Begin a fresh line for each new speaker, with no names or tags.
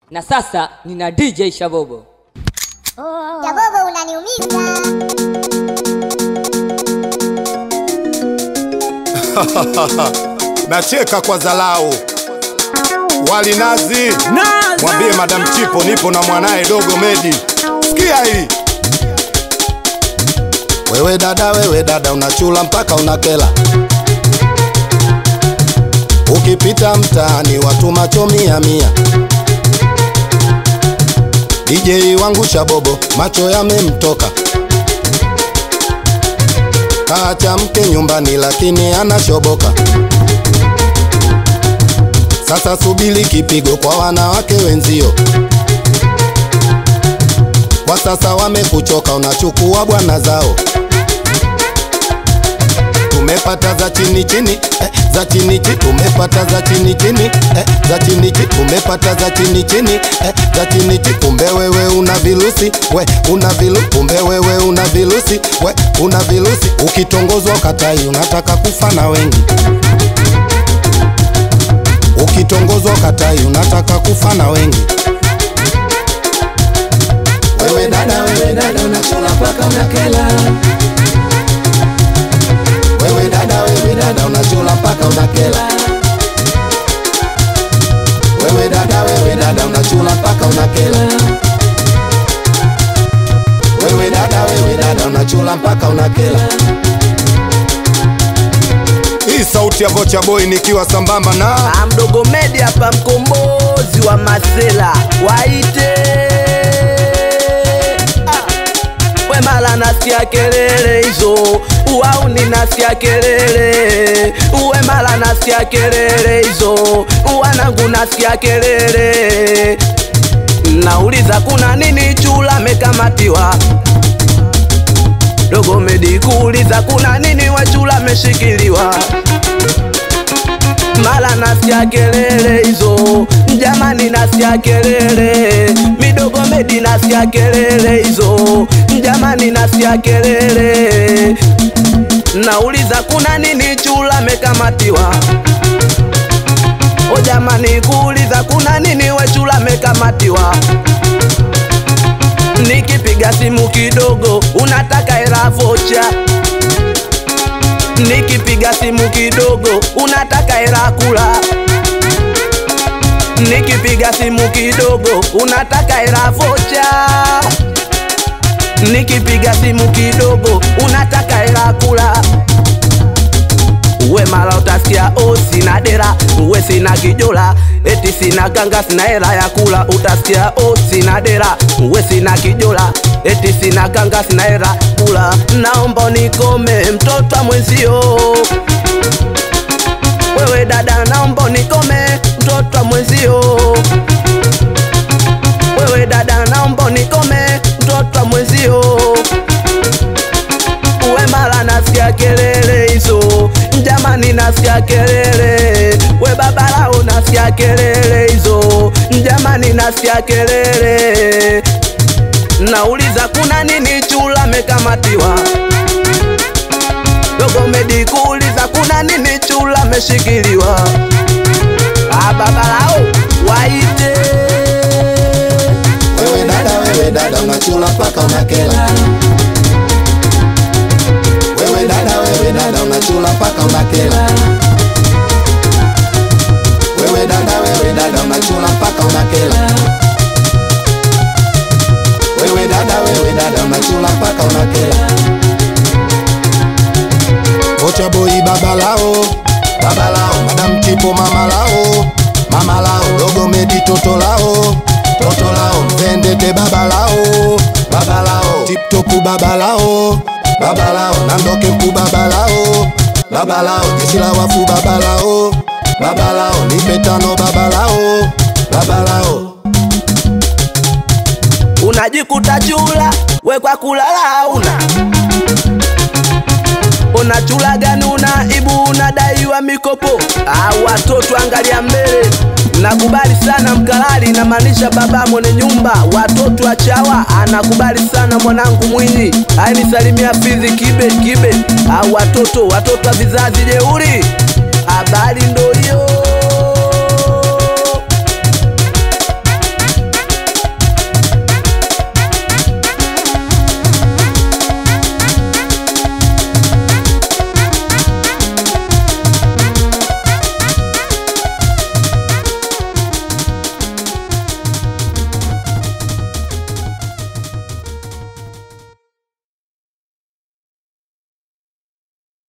na sasa nina dj shabobo
Jabobo unaniumiza.
nacheka kwa dharau. Walinazi, mwambie Madam Chipo nipo na mwanaye dogo Medi. Sikia hii. Wewe dada, wewe dada, unachula mpaka unakela. Ukipita mtaani watu macho mia mia. DJ wangu Shabobo macho yamemtoka, kaacha mke nyumbani lakini anashoboka. Sasa subiri kipigo kwa wanawake wenzio, kwa sasa wamekuchoka, unachukua bwana zao. Tumepata za chini chini eh, za chini chini tumepata za chini chini eh, za chini chini tumepata za chini chini eh, za chini chini kumbe wewe una virusi we una vilu kumbe wewe una virusi we una virusi ukitongozwa ukatai unataka kufa na wengi ukitongozwa ukatai unataka kufa na wengi wewe dada wewe dada unachula mpaka unakela wewe dada wewe dada unachula mpaka unakela wewe dada wewe dada unachula mpaka unakela wewe dada wewe dada unachula mpaka unakela hii sauti ya vocha boy nikiwa sambamba na
Ah, mdogo Medi hapa, mkombozi wa masela, waite Ah, we mala nasikia kelele hizo, wauni nasikia kelele, uwe mala nasikia kelele hizo, wanangu nasikia kelele, nauliza kuna nini? Chula mekamatiwa dogo Medi kuuliza kuna nini? Wachula meshikiliwa mala nasikia kelele hizo, jamani nasikia kelele, midogo Medi nasikia kelele hizo, jamani nasikia kelele, nauliza kuna nini? Chula mekamatiwa o jamani, kuuliza kuna nini? We chula mekamatiwa nikipiga simu kidogo unataka hela vocha nikipiga simu kidogo unataka hela kula nikipiga simu kidogo unataka hela vocha nikipiga simu kidogo unataka hela kula uwe mara utasikia o sina dera uwe sina kijola eti sina ganga sina hela ya kula utasikia o sina dera uwe sina kijola eti sina ganga sina hela kula naomba nikome mtoto wa mwenzio wewe dada naomba nikome mtoto wa mwenzio wewe dada naomba nikome mtoto wa mwenzio uwe mara nasikia kelele hizo, jamani nasikia kelele, we babalao nasikia kelele hizo, jamani nasikia kelele, nauliza kuna nini? Chula mekamatiwa dogo Medi kuuliza kuna nini? Chula meshikiliwa, ah babalao waite
wewe dada wewe dada unachula mpaka unakela wewe dada wewe dada unachula mpaka unakela wewe dada wewe dada unachula mpaka unakela wewe dada wewe dada unachula mpaka unakela Vocha boy baba lao baba lao madam chipo mama lao mama lao dogo medi toto lao toto lao mzendete baba lao baba lao tiptopu baba lao baba lao nandoke mpu baba lao baba lao jeshi la wafu baba lao baba lao nipe tano baba lao baba lao
unajikuta chula we kwa kulala una unachula gani una ibu unadaiwa mikopo ah, watoto angalia mbele nakubali sana mkalali namaanisha baba mwenye nyumba watoto achawa anakubali sana mwanangu mwinyi ainisalimia fizi kibe kibe ah, watoto watoto wa vizazi jeuri habari ndo